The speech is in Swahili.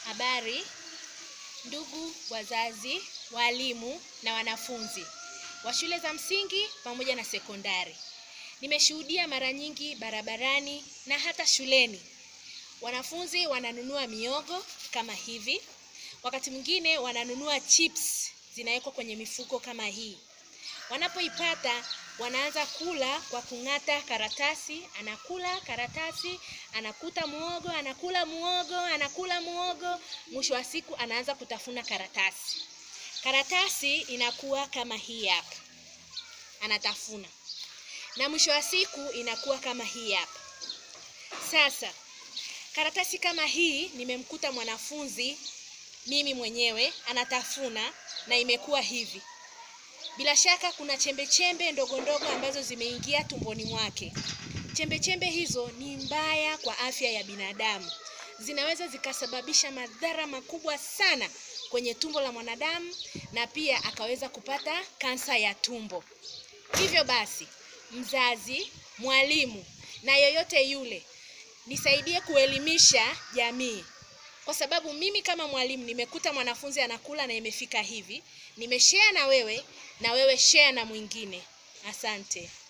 Habari ndugu wazazi, walimu na wanafunzi wa shule za msingi pamoja na sekondari. Nimeshuhudia mara nyingi barabarani na hata shuleni, wanafunzi wananunua miogo kama hivi, wakati mwingine wananunua chips zinawekwa kwenye mifuko kama hii. Wanapoipata wanaanza kula kwa kung'ata karatasi, anakula karatasi, anakuta muogo, anakula muogo, anakula muogo, mwisho wa siku anaanza kutafuna karatasi. Karatasi inakuwa kama hii hapa, anatafuna, na mwisho wa siku inakuwa kama hii hapa. Sasa karatasi kama hii nimemkuta mwanafunzi mimi mwenyewe anatafuna na imekuwa hivi. Bila shaka kuna chembe chembe ndogo ndogo ambazo zimeingia tumboni mwake. Chembe chembe hizo ni mbaya kwa afya ya binadamu, zinaweza zikasababisha madhara makubwa sana kwenye tumbo la mwanadamu na pia akaweza kupata kansa ya tumbo. Hivyo basi, mzazi, mwalimu na yoyote yule, nisaidie kuelimisha jamii kwa sababu mimi kama mwalimu nimekuta mwanafunzi anakula na imefika hivi, nimeshare na wewe na wewe share na mwingine. Asante.